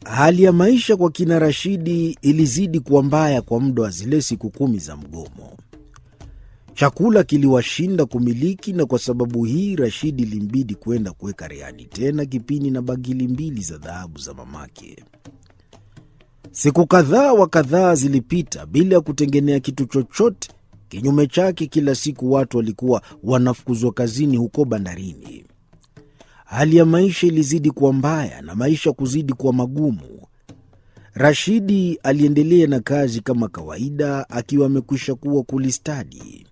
Hali ya maisha kwa kina Rashidi ilizidi kuwa mbaya kwa muda wa zile siku kumi za mgomo. Chakula kiliwashinda kumiliki, na kwa sababu hii Rashidi ilimbidi kwenda kuweka rehani tena kipini na bagili mbili za dhahabu za mamake. Siku kadhaa wa kadhaa zilipita bila ya kutengenea kitu chochote. Kinyume chake, kila siku watu walikuwa wanafukuzwa kazini huko bandarini. Hali ya maisha ilizidi kuwa mbaya na maisha kuzidi kuwa magumu. Rashidi aliendelea na kazi kama kawaida, akiwa amekwisha kuwa kulistadi.